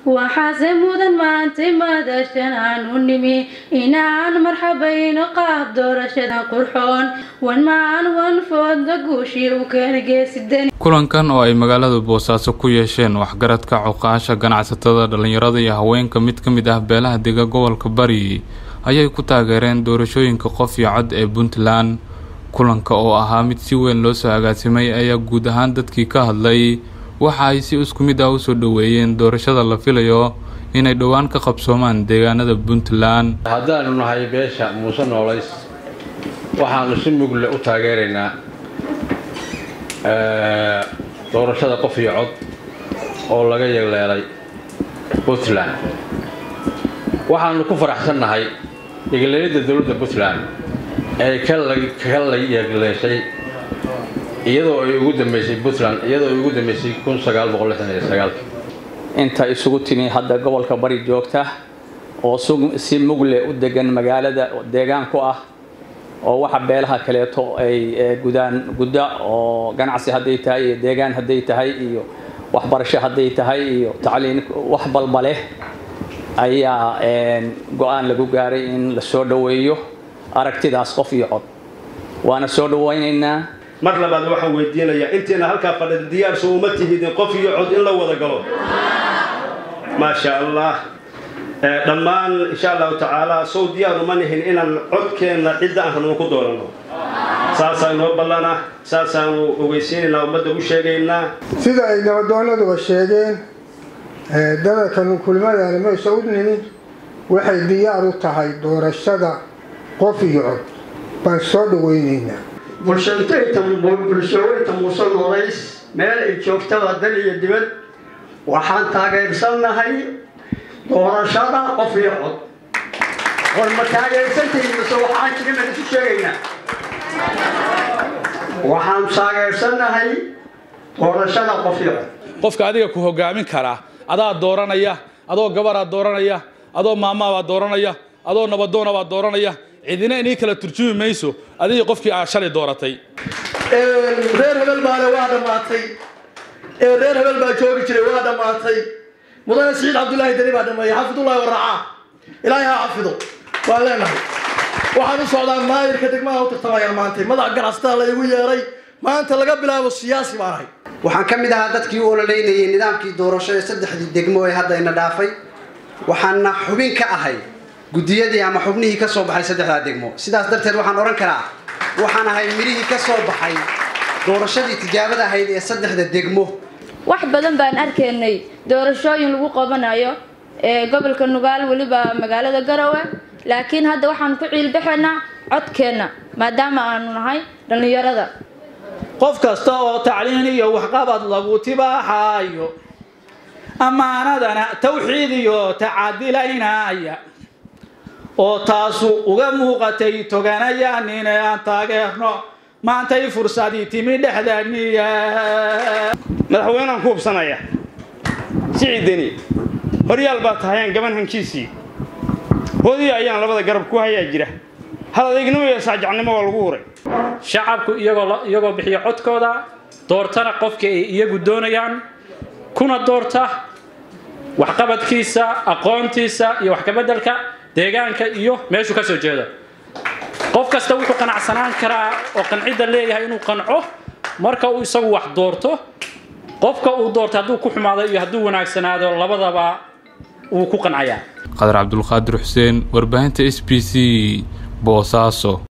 waxaase mudan maantay madashan aan u nimi inaan marxabayno qaab doorashada qurxoon wanmaan wanfooda guushii u keena geesidani kulankan oo ay magaalada boosaaso ku yeesheen waxgaradka cuqaasha ganacsatada dhallinyarada iyo haweenka mid ka mid ah beelaha dega gobolka bari ayay ku taageereen doorashooyinka qof iyo cod ee puntland kulanka oo ahaa mid si weyn loo soo agaasimay ayaa guud ahaan dadkii ka hadlay waxa ay si isku mid ah usoo dhoweeyeen doorashada la filayo inay dhowaan ka qabsoomaan deegaanada puntland haddaanu nahay beesha muuse noolays waxaanu si mugle u taageeraynaa doorashada qof iyo cod oo laga yeeleelay puntland waxaanu ku faraxsannahay yeegleelidda dowladda puntland ee ka la yeegleeshay iyadoo ay ugu dambeysay puntland iyadoo ay ugu dambeysay kun sagaal boqol lixdan iyo sagaalki inta isugu timi hadda gobolka bari joogta oo si mugle u degan magaalada deegaan ku ah oo waxa beelaha kaleeto ay gudaan gudda oo ganacsi hadday tahay iyo deegaan hadday tahay iyo waxbarasho hadday tahay iyo tacliin wax balba leh ayaa go-aan lagu gaaray in la soo dhoweeyo aragtidaas qof iyo cod waana soo dhawaynaynaa mar labaad waxaan weydiinayaa intiina halkaa fadhida diyaarso uma tihidin qof iyo cod in la wada galo maasha allah dhammaan insha allahu tacaala sow diyaaru ma nihin inaan codkeenna cidda aan rabno ku dooranno saasaa inoo ballana saasaanu ogeysiinaynaa ummadda u sheegaynaa sida ay nabadoonaduba sheegeen dadalkanu kulmadaana maysa u nimin waxay diyaar u tahay doorashada qof iyo cod baan soo dhaweynaynaa bulshooyinta muuse noolays meel ay joogtaba dal iyo dibad waxaan taageersannahay doorashada qof iyo cod war ma taageersantahin mise waxaan jirin isu sheegaynaa waxaan taageersannahay doorashada qof iyo cod qofka adiga ku hogaamin karaa adaa dooranaya adoo gabaraa dooranaya adoo maamaabaa dooranaya adoo nabadoonabaa dooranaya cidina inii kala turjumi mayso adigii qofkii aa shalay dooratay reer hebel baale waa dhammaatay reer hebel baa joogi jiray waa dhammaatay mudane siciid cabdullaahi deni baa dhameeyey xafidullahi waracaa ilaahay ha xafido waan leenahay waxaan u socdaa maayirka degmaha u tartamayaan maantay madax ganacsatada la igu yeeray maanta laga bilaabo siyaasi baan ahay waxaan ka mid ahaa dadkii u ololeynayay nidaamkii doorasho ee saddexdii degmo ee hadda ina dhaafay waxaana xubin ka ahay guddiyadii ama xubnihii ka soo baxay saddexdaa degmo sidaas darteed waxaan odhan karaa waxaan ahay midhihii ka soo baxay doorashadii tijaabada ahayd ee saddexda degmo wax badan baan arkaynay doorashooyin lagu qabanayo ee gobolka nugaal weliba magaalada garowe laakiin hadda waxaan ku ciilbaxaynaa codkeenna maadaama aanu nahay dhallinyarada qof kasta oo tacliin iyo waxqabad lagu tibaaxayo ammaanadana tawxiid iyo tacadilaynaya oo taasu uga muuqatay toganayaan inaan taageerno maantay fursadii timi dhexdaniya madaxweynaan ku hubsanaya siciideni horyaal baa tahayaan gaban hankiisii hoodii ayaan labada garab ku hayaa jira hal adeegnimo iyo saajacnimo waa lagu huray shacabku iyagoo iyagoo bixiya codkooda doortana qofka ay iyagu doonayaan kuna doorta waxqabadkiisa aqoontiisa iyo wax kabeddelka deegaanka iyo meeshuu ka soo jeedo qof kasta wuxuu qanacsanaan karaa oo qancidda leeyahay inuu qanco marka uu isagu wax doorto qofka uu doorto hadduu ku xumaado iyo hadduu wanaagsanaado labadaba wuu ku qancayaa qadar cabdulqaadir xuseen warbaahinta s b c boosaaso